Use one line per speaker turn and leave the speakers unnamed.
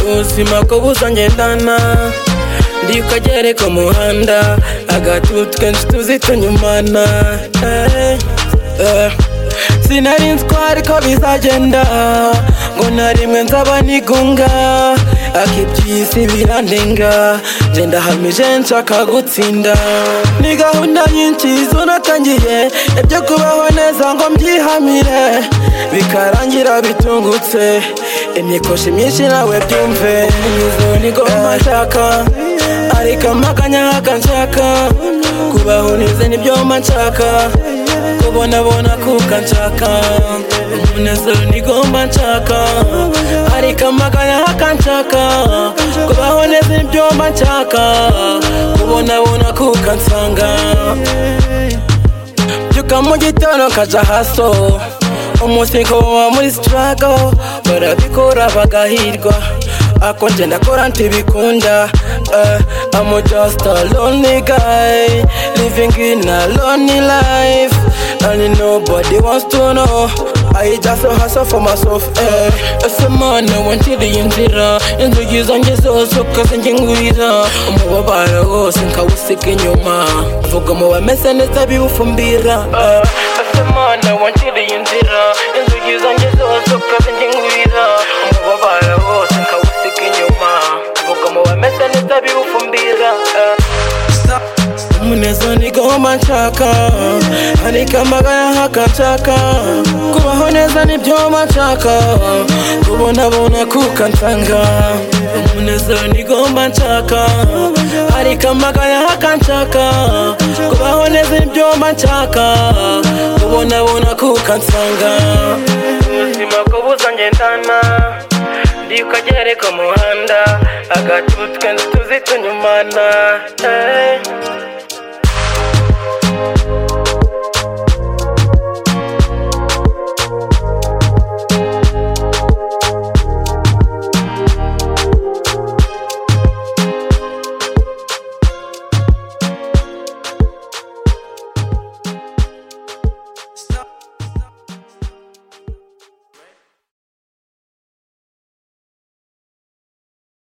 ubuzima ko buzangendana ndi ukagere ku muhanda agatutu twinshi tuzi tunyumana eh, eh. sinari nzwari ko bizagenda ngo na rimwe nzaba nigunga akibyisi birandenga ngenda hamije nshaka gutsinda ni gahunda nyinshi zunatangiye ibyo kubaho neza ngo mbyihamire bikarangira bitungutse imikoshi myinshi nawe byumve izo ni goma nshaka ariko amakanya nshaka kubaho neza nibyo mba nshaka kubonabona kuka nshaka umunezero nigomba nshaka ariko amaganya nshaka kubaho neza nibyo mba nshaka kubonabona kuka nsanga byuka mu gitondo kaja haso umunsi nkaba muri sitarago barabikora bagahirwa ako nje ndakora ntibikunda eh, I'm just a lonely guy living in a lonely life and nobody wants to know I just hustle for myself eh. ese mana wanciriye inzira inzugi zanjye zose ukazinjye ngwira umubabaro wose nkawusiga inyuma vuga mu bameze neza biwufumbira eh. ese mana wanciriye inzira inzugi zanjye zose ukazinjye ngwira umubabaro wose nkawusiga inyuma vuga mu bameze neza biwufumbira eh. umunezero ni gahoma nshaka ariko amagara haka nshaka kubaho neza nibyo mba nshaka kubonabona kuka nsanga umunezero ni gahoma nshaka ariko amagara haka nshaka kubaho neza nibyo mba nshaka kubonabona kuka nsanga ubuzima ko buzangendana ndi ukagere ku muhanda agatutu twinshi tuzi tunyumana eh.